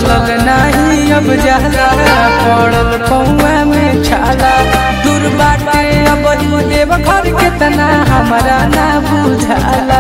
चलल नाही अब जाला पड़ल पौआ में छाला दूर बाटे अब ही देव घर के तना हमारा ना बुझाला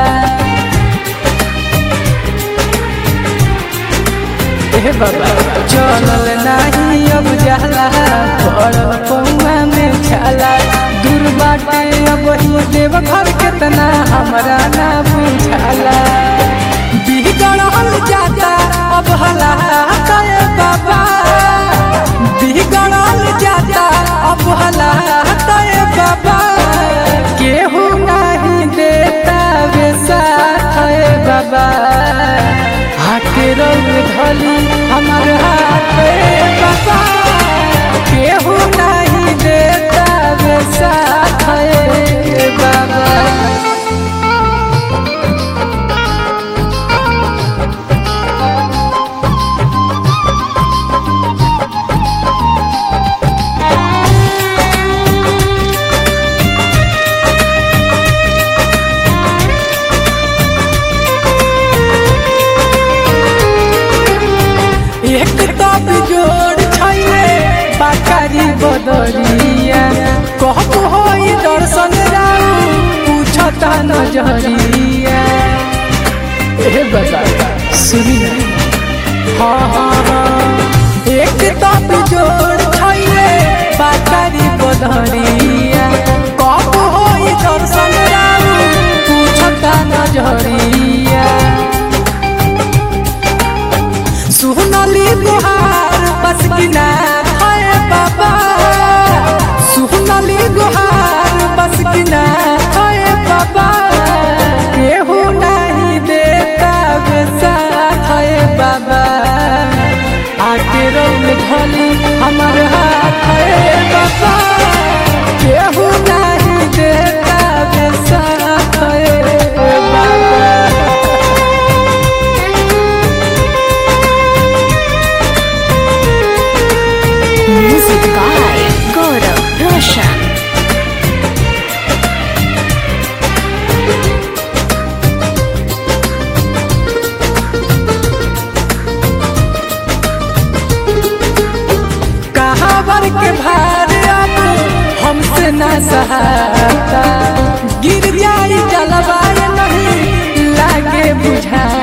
ए बाबा चलल नाही अब जाला पड़ल पौआ में छाला दूर बाटे अब ही देव घर के तना हमारा ना बुझाला बिगड़ल जाता अब हलात ए बाबा बिगड़ल जाता अब हलात ए बाबा केहू नहीं देता बेसाथ ए बाबा हाथे रंग धली हमार हाथ ए बाबा केहू नहीं देता बेसाथ ए बाबा एक तो बिजोड़ छैले बाकारी बदरिया कहब होई दर्शन राउ पूछता नजरिया ए बता सुनी ना हाँ हाँ हाँ एक तो बिजोड़ छैले बाकारी बदरिया कहब होई दर्शन राउ पूछता नजरिया सुहनली गुहार बस किना है बाबा सुहनली गुहार बस किना है बाबा केहू नहीं देता बेसाथ है बाबा आके रंग धली हमार हाथ है बाबा केहू नहीं देता बेसाथ है बाबा Music by Gaurav Roshan. कहावर के भार अब हमसे न सहाता गिर जाई जलवाय नहीं लागे बुझा